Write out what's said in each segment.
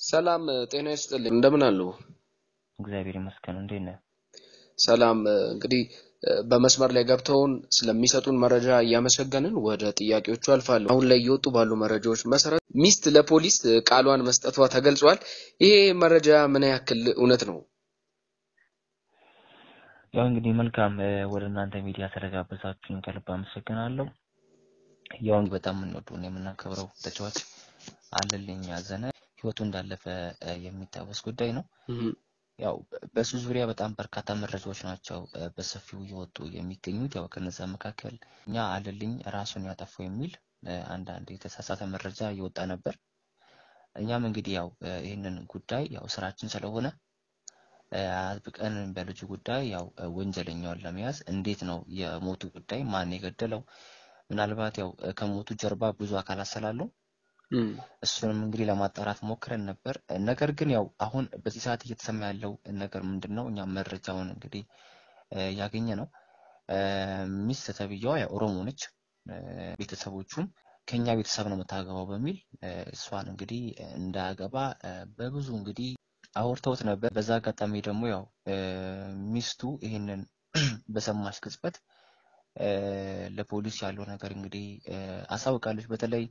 ሰላም ጤና ይስጥልኝ። እንደምን አሉ? እግዚአብሔር ይመስገን። እንዴት ነህ? ሰላም። እንግዲህ በመስመር ላይ ገብተውን ስለሚሰጡን መረጃ እያመሰገንን ወደ ጥያቄዎቹ አልፋለሁ። አሁን ላይ እየወጡ ባሉ መረጃዎች መሰረት ሚስት ለፖሊስ ቃሏን መስጠቷ ተገልጿል። ይሄ መረጃ ምን ያክል እውነት ነው? ያው እንግዲህ መልካም ወደ እናንተ ሚዲያ ስለጋበዛችሁኝ ከልብ አመሰግናለሁ። ያው እንግዲህ በጣም የምንወደው የምናከብረው ተጫዋች አለልኝ አዘነ ህይወቱ እንዳለፈ የሚታወስ ጉዳይ ነው። ያው በሱ ዙሪያ በጣም በርካታ መረጃዎች ናቸው በሰፊው እየወጡ የሚገኙት። ያው ከነዛ መካከል እኛ አለልኝ ራሱን ያጠፋው የሚል አንዳንድ የተሳሳተ መረጃ እየወጣ ነበር። እኛም እንግዲህ ያው ይህንን ጉዳይ ያው ስራችን ስለሆነ አጥብቀን በልጁ ጉዳይ ያው ወንጀለኛውን ለመያዝ እንዴት ነው የሞቱ ጉዳይ ማን የገደለው፣ ምናልባት ያው ከሞቱ ጀርባ ብዙ አካላት ስላሉ እሱንም እንግዲህ ለማጣራት ሞክረን ነበር። ነገር ግን ያው አሁን በዚህ ሰዓት እየተሰማ ያለው ነገር ምንድን ነው? እኛም መረጃውን እንግዲህ ያገኘ ነው። ሚስት ተብዬዋ ያው ኦሮሞ ነች። ቤተሰቦቹም ከኛ ቤተሰብ ነው የምታገባው በሚል እሷን እንግዲህ እንዳያገባ በብዙ እንግዲህ አውርተውት ነበር። በዛ አጋጣሚ ደግሞ ያው ሚስቱ ይህንን በሰማች ቅጽበት ለፖሊስ ያለው ነገር እንግዲህ አሳውቃለች። በተለይ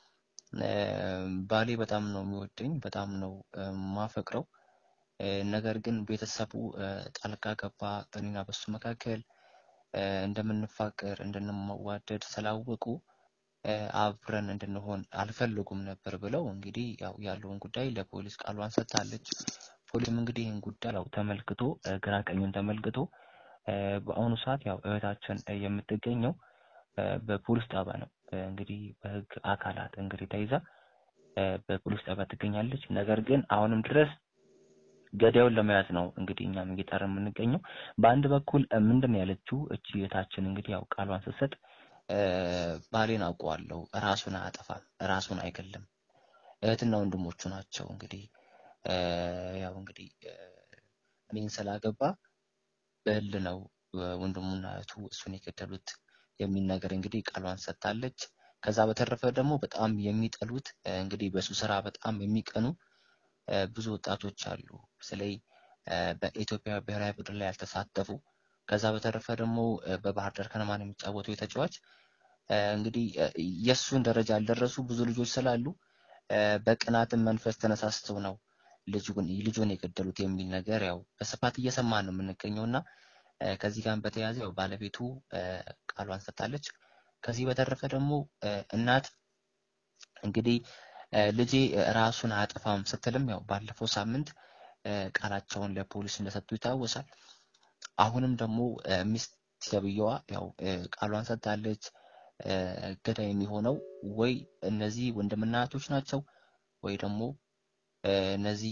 ባሌ በጣም ነው የሚወደኝ፣ በጣም ነው ማፈቅረው። ነገር ግን ቤተሰቡ ጣልቃ ገባ በእኔና በሱ መካከል እንደምንፋቀር እንድንዋደድ ስላወቁ አብረን እንድንሆን አልፈለጉም ነበር ብለው እንግዲህ ያው ያለውን ጉዳይ ለፖሊስ ቃሏን ሰጥታለች። ፖሊስም እንግዲህ ይህን ጉዳይ ያው ተመልክቶ ግራ ቀኙን ተመልክቶ በአሁኑ ሰዓት ያው እህታችን የምትገኘው በፖሊስ ጣቢያ ነው። እንግዲህ በህግ አካላት እንግዲህ ተይዛ በፖሊስ ጣቢያ ትገኛለች። ነገር ግን አሁንም ድረስ ገዳዩን ለመያዝ ነው እንግዲህ እኛም እየጣርን የምንገኘው። በአንድ በኩል ምንድን ነው ያለችው እቺ እህታችን እንግዲህ ያው ቃሏን ስትሰጥ ባሌን አውቀዋለሁ፣ ራሱን አያጠፋም፣ ራሱን አይገልም፣ እህትና ወንድሞቹ ናቸው እንግዲህ ያው እንግዲህ እኔን ስላገባ በህል ነው ወንድሙና እህቱ እሱን የገደሉት የሚል ነገር እንግዲህ ቃሏን ሰጥታለች። ከዛ በተረፈ ደግሞ በጣም የሚጠሉት እንግዲህ በሱ ስራ በጣም የሚቀኑ ብዙ ወጣቶች አሉ። በተለይ በኢትዮጵያ ብሔራዊ ቡድን ላይ ያልተሳተፉ ከዛ በተረፈ ደግሞ በባህር ዳር ከነማን የሚጫወቱ የተጫዋች እንግዲህ የእሱን ደረጃ ያልደረሱ ብዙ ልጆች ስላሉ በቅናትን መንፈስ ተነሳስተው ነው ልጁን ልጁን የገደሉት የሚል ነገር ያው በስፋት እየሰማን ነው የምንገኘው እና ከዚህ ጋር በተያያዘ ያው ባለቤቱ ቃሏን ሰጥታለች። ከዚህ በተረፈ ደግሞ እናት እንግዲህ ልጄ ራሱን አያጠፋም ስትልም ያው ባለፈው ሳምንት ቃላቸውን ለፖሊስ እንደሰጡ ይታወሳል። አሁንም ደግሞ ሚስት ተብዬዋ ያው ቃሏን ሰጥታለች። ገዳይ የሚሆነው ወይ እነዚህ ወንድምና እህቶች ናቸው ወይ ደግሞ እነዚህ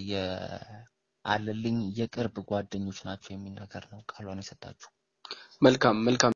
የአለልኝ የቅርብ ጓደኞች ናቸው የሚል ነገር ነው ቃሏን የሰጣችሁ። መልካም መልካም።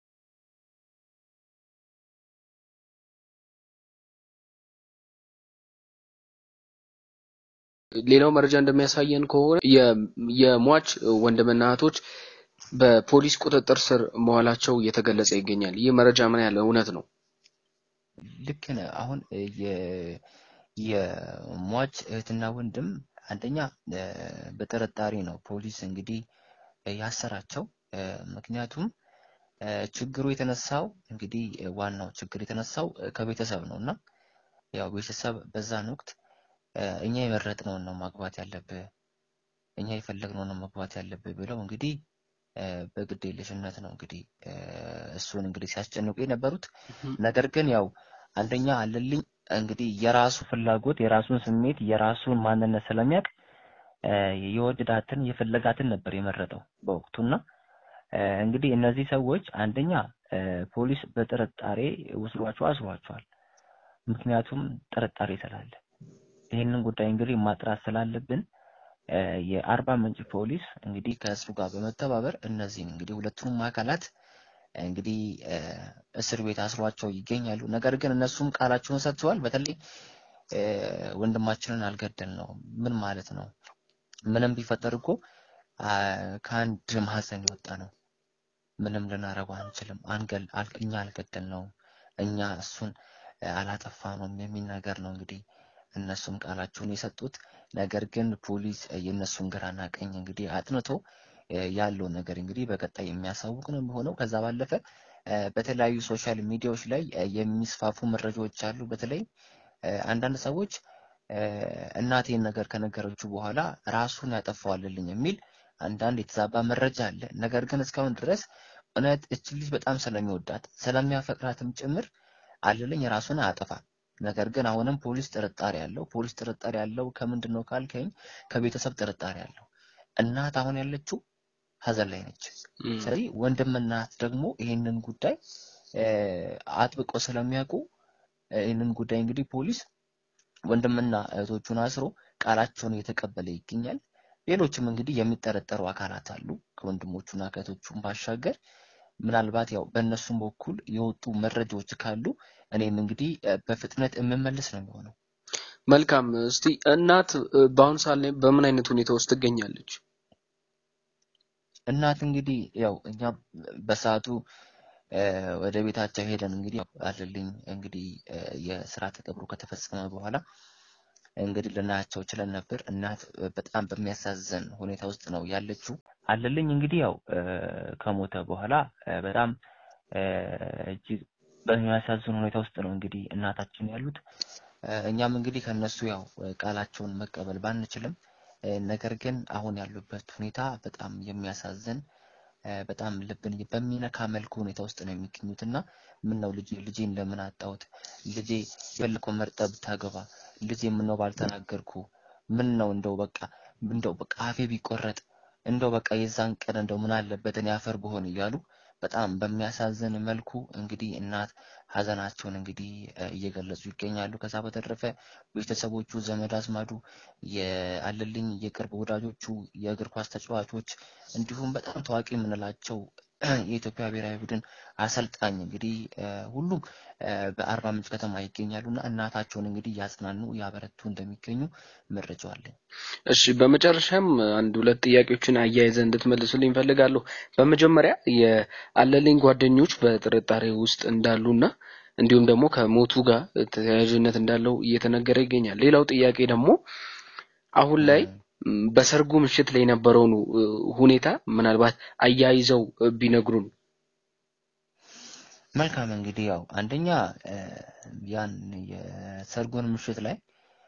ሌላው መረጃ እንደሚያሳየን ከሆነ የሟች ወንድምና እህቶች በፖሊስ ቁጥጥር ስር መዋላቸው እየተገለጸ ይገኛል። ይህ መረጃ ምን ያለ እውነት ነው? ልክ ነህ። አሁን የሟች እህትና ወንድም አንደኛ በጥርጣሬ ነው ፖሊስ እንግዲህ ያሰራቸው። ምክንያቱም ችግሩ የተነሳው እንግዲህ ዋናው ችግር የተነሳው ከቤተሰብ ነው እና ያው ቤተሰብ በዛን ወቅት እኛ የመረጥነውን ነው ማግባት ያለብህ፣ እኛ የፈለግነውን ነው ማግባት ያለብህ ብለው እንግዲህ በግድ የለሽነት ነው እንግዲህ እሱን እንግዲህ ሲያስጨንቁ የነበሩት። ነገር ግን ያው አንደኛ አለልኝ እንግዲህ የራሱ ፍላጎት የራሱን ስሜት የራሱን ማንነት ስለሚያውቅ የወደዳትን የፈለጋትን ነበር የመረጠው በወቅቱና እንግዲህ እነዚህ ሰዎች አንደኛ ፖሊስ በጥርጣሬ ወስዷቸው አስሯቸዋል። ምክንያቱም ጥርጣሬ ስላለ ይህንን ጉዳይ እንግዲህ ማጥራት ስላለብን የአርባ ምንጭ ፖሊስ እንግዲህ ከእሱ ጋር በመተባበር እነዚህን እንግዲህ ሁለቱንም አካላት እንግዲህ እስር ቤት አስሯቸው ይገኛሉ። ነገር ግን እነሱም ቃላቸውን ሰጥተዋል። በተለይ ወንድማችንን አልገደል ነው ምን ማለት ነው? ምንም ቢፈጠር እኮ ከአንድ ማህፀን የወጣ ነው። ምንም ልናረገው አንችልም። አንገል እኛ አልገደል ነው እኛ እሱን አላጠፋ ነው የሚል ነገር ነው እንግዲህ እነሱም ቃላቸውን የሰጡት ነገር ግን ፖሊስ የእነሱን ግራና ቀኝ እንግዲህ አጥንቶ ያለውን ነገር እንግዲህ በቀጣይ የሚያሳውቅ ነው የሚሆነው። ከዛ ባለፈ በተለያዩ ሶሻል ሚዲያዎች ላይ የሚስፋፉ መረጃዎች አሉ። በተለይ አንዳንድ ሰዎች እናቴን ነገር ከነገረችው በኋላ ራሱን ያጠፋዋልልኝ የሚል አንዳንድ የተዛባ መረጃ አለ። ነገር ግን እስካሁን ድረስ እውነት እች ልጅ በጣም ስለሚወዳት ስለሚያፈቅራትም ጭምር አለልኝ ራሱን አያጠፋም። ነገር ግን አሁንም ፖሊስ ጥርጣሬ አለው። ፖሊስ ጥርጣሬ ያለው ከምንድን ነው ካልከኝ ከቤተሰብ ጥርጣሬ አለው። እናት አሁን ያለችው ሀዘን ላይ ነች። ስለዚህ ወንድም እናት ደግሞ ይህንን ጉዳይ አጥብቀው ስለሚያውቁ ይህንን ጉዳይ እንግዲህ ፖሊስ ወንድምና እህቶቹን አስሮ ቃላቸውን እየተቀበለ ይገኛል። ሌሎችም እንግዲህ የሚጠረጠሩ አካላት አሉ ከወንድሞቹና ከእህቶቹም ባሻገር ምናልባት ያው በእነሱም በኩል የወጡ መረጃዎች ካሉ እኔም እንግዲህ በፍጥነት የምመልስ ነው የሚሆነው። መልካም። እስቲ እናት በአሁኑ ሰዓት ላይ በምን አይነት ሁኔታ ውስጥ ትገኛለች? እናት እንግዲህ ያው እኛ በሰዓቱ ወደ ቤታቸው ሄደን እንግዲህ አለልኝ እንግዲህ የስርዓተ ቀብሩ ከተፈጸመ በኋላ እንግዲህ ልናያቸው ችለን ነበር። እናት በጣም በሚያሳዝን ሁኔታ ውስጥ ነው ያለችው። አለልኝ እንግዲህ ያው ከሞተ በኋላ በጣም እጅግ በሚያሳዝን ሁኔታ ውስጥ ነው እንግዲህ እናታችን ያሉት። እኛም እንግዲህ ከነሱ ያው ቃላቸውን መቀበል ባንችልም ነገር ግን አሁን ያሉበት ሁኔታ በጣም የሚያሳዝን በጣም ልብን በሚነካ መልኩ ሁኔታ ውስጥ ነው የሚገኙት እና ምን ነው ልጄ ልጄን ለምን አጣሁት? ልጄ የፈለከው መርጠህ ብታገባ ልጄ ምን ነው ባልተናገርኩ? ምን ነው እንደው በቃ እንደው በቃ አፌ ቢቆረጥ እንደው በቃ የዛን ቀን እንደው ምን አለበት እኔ አፈር ብሆን እያሉ በጣም በሚያሳዝን መልኩ እንግዲህ እናት ሀዘናቸውን እንግዲህ እየገለጹ ይገኛሉ። ከዛ በተረፈ ቤተሰቦቹ፣ ዘመድ አዝማዱ፣ የአለልኝ የቅርብ ወዳጆቹ፣ የእግር ኳስ ተጫዋቾች እንዲሁም በጣም ታዋቂ የምንላቸው የኢትዮጵያ ብሔራዊ ቡድን አሰልጣኝ እንግዲህ ሁሉም በአርባ ምንጭ ከተማ ይገኛሉ እና እናታቸውን እንግዲህ እያጽናኑ እያበረቱ እንደሚገኙ መረጃው አለኝ። እሺ፣ በመጨረሻም አንድ ሁለት ጥያቄዎችን አያይዘ እንድትመልሱልኝ እፈልጋለሁ። በመጀመሪያ የአለልኝ ጓደኞች በጥርጣሬ ውስጥ እንዳሉና እንዲሁም ደግሞ ከሞቱ ጋር ተያያዥነት እንዳለው እየተነገረ ይገኛል። ሌላው ጥያቄ ደግሞ አሁን ላይ በሰርጉ ምሽት ላይ የነበረውን ሁኔታ ምናልባት አያይዘው ቢነግሩን። መልካም እንግዲህ ያው አንደኛ ያን የሰርጉን ምሽት ላይ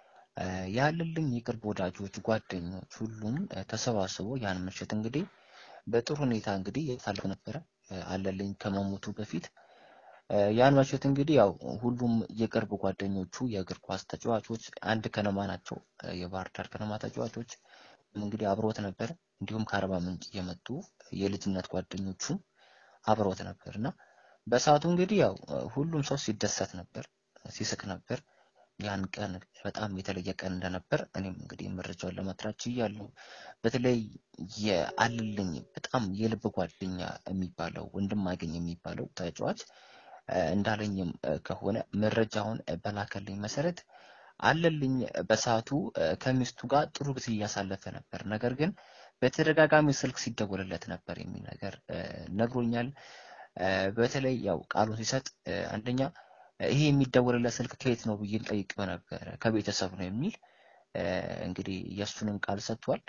ያለልኝ የቅርብ ወዳጆች፣ ጓደኞች ሁሉም ተሰባስበው ያን ምሽት እንግዲህ በጥሩ ሁኔታ እንግዲህ ያሳልፍ ነበረ። አለልኝ ከመሞቱ በፊት ያን ምሽት እንግዲህ ያው ሁሉም የቅርብ ጓደኞቹ የእግር ኳስ ተጫዋቾች አንድ ከነማ ናቸው። የባህር ዳር ከነማ ተጫዋቾች እንግዲህ አብሮት ነበር። እንዲሁም ከአርባ ምንጭ የመጡ የልጅነት ጓደኞቹ አብሮት ነበር እና በሰዓቱ እንግዲህ ያው ሁሉም ሰው ሲደሰት ነበር፣ ሲስቅ ነበር። ያን ቀን በጣም የተለየ ቀን እንደነበር እኔም እንግዲህ መረጃውን ለማጥራት ችያለሁ። በተለይ የአለልኝ በጣም የልብ ጓደኛ የሚባለው ወንድማገኝ የሚባለው ተጫዋች እንዳለኝም ከሆነ መረጃውን በላከልኝ መሰረት አለልኝ በሰዓቱ ከሚስቱ ጋር ጥሩ ጊዜ እያሳለፈ ነበር። ነገር ግን በተደጋጋሚ ስልክ ሲደወልለት ነበር የሚል ነገር ነግሮኛል። በተለይ ያው ቃሉን ሲሰጥ አንደኛ ይሄ የሚደወልለት ስልክ ከየት ነው ብዬ ጠይቄው ነበረ። ከቤተሰብ ነው የሚል እንግዲህ የእሱንም ቃል ሰጥቷል።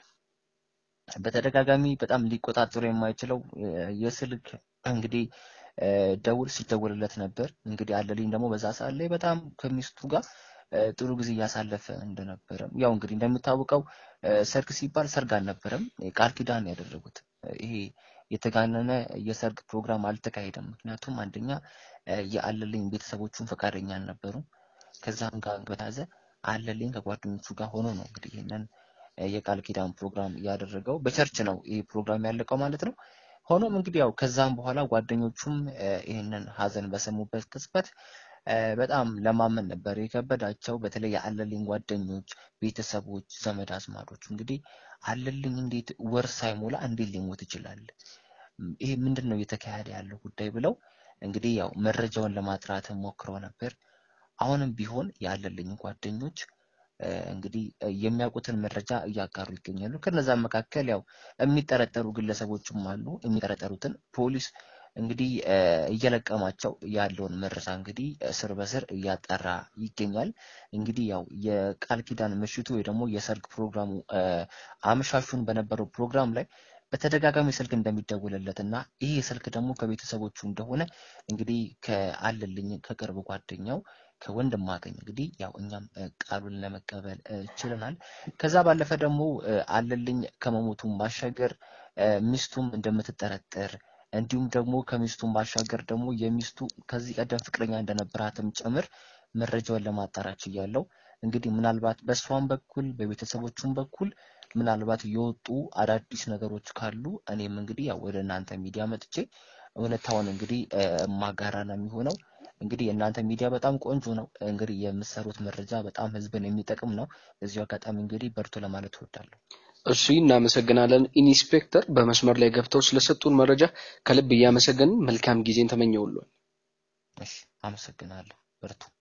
በተደጋጋሚ በጣም ሊቆጣጠሩ የማይችለው የስልክ እንግዲህ ደውል ሲደወልለት ነበር። እንግዲህ አለልኝ ደግሞ በዛ ሰዓት ላይ በጣም ከሚስቱ ጋር ጥሩ ጊዜ እያሳለፈ እንደነበረ ያው እንግዲህ እንደሚታወቀው ሰርግ ሲባል ሰርግ አልነበረም፣ ቃል ኪዳን ያደረጉት። ይሄ የተጋነነ የሰርግ ፕሮግራም አልተካሄደም። ምክንያቱም አንደኛ የአለልኝ ቤተሰቦቹን ፈቃደኛ አልነበሩም። ከዛም ጋር በተያዘ አለልኝ ከጓደኞቹ ጋር ሆኖ ነው እንግዲህ ይህንን የቃል ኪዳን ፕሮግራም ያደረገው። በቸርች ነው ይህ ፕሮግራም ያለቀው ማለት ነው። ሆኖም እንግዲህ ያው ከዛም በኋላ ጓደኞቹም ይህንን ሀዘን በሰሙበት ቅጽበት በጣም ለማመን ነበር የከበዳቸው። በተለይ የአለልኝ ጓደኞች፣ ቤተሰቦች፣ ዘመድ አዝማዶች እንግዲህ አለልኝ እንዴት ወር ሳይሞላ እንዴት ሊሞት ይችላል? ይሄ ምንድን ነው እየተካሄደ ያለው ጉዳይ ብለው እንግዲህ ያው መረጃውን ለማጥራት ሞክረው ነበር። አሁንም ቢሆን የአለልኝ ጓደኞች እንግዲህ የሚያውቁትን መረጃ እያጋሩ ይገኛሉ። ከነዛም መካከል ያው የሚጠረጠሩ ግለሰቦችም አሉ። የሚጠረጠሩትን ፖሊስ እንግዲህ እየለቀማቸው ያለውን መረጃ እንግዲህ ስር በስር እያጠራ ይገኛል። እንግዲህ ያው የቃል ኪዳን ምሽቱ ወይ ደግሞ የሰርግ ፕሮግራሙ አመሻሹን በነበረው ፕሮግራም ላይ በተደጋጋሚ ስልክ እንደሚደውልለት እና ይህ ስልክ ደግሞ ከቤተሰቦቹ እንደሆነ እንግዲህ ከአለልኝ ከቅርብ ጓደኛው ከወንድም አገኝ እንግዲህ ያው እኛም ቃሉን ለመቀበል ችለናል። ከዛ ባለፈ ደግሞ አለልኝ ከመሞቱም ባሻገር ሚስቱም እንደምትጠረጠር እንዲሁም ደግሞ ከሚስቱም ባሻገር ደግሞ የሚስቱ ከዚህ ቀደም ፍቅረኛ እንደነበራትም ጭምር መረጃውን ለማጣራት ችያለሁ። እንግዲህ ምናልባት በእሷም በኩል በቤተሰቦቹም በኩል ምናልባት የወጡ አዳዲስ ነገሮች ካሉ እኔም እንግዲህ ያው ወደ እናንተ ሚዲያ መጥቼ እውነታውን እንግዲህ ማጋራ ነው የሚሆነው። እንግዲህ የእናንተ ሚዲያ በጣም ቆንጆ ነው። እንግዲህ የምሰሩት መረጃ በጣም ህዝብን የሚጠቅም ነው። በዚሁ አጋጣሚ እንግዲህ በርቱ ለማለት እወዳለሁ። እሺ፣ እናመሰግናለን ኢንስፔክተር። በመስመር ላይ ገብተው ስለሰጡን መረጃ ከልብ እያመሰገንን መልካም ጊዜን ተመኘውልን። እሺ፣ አመሰግናለሁ። በርቱ።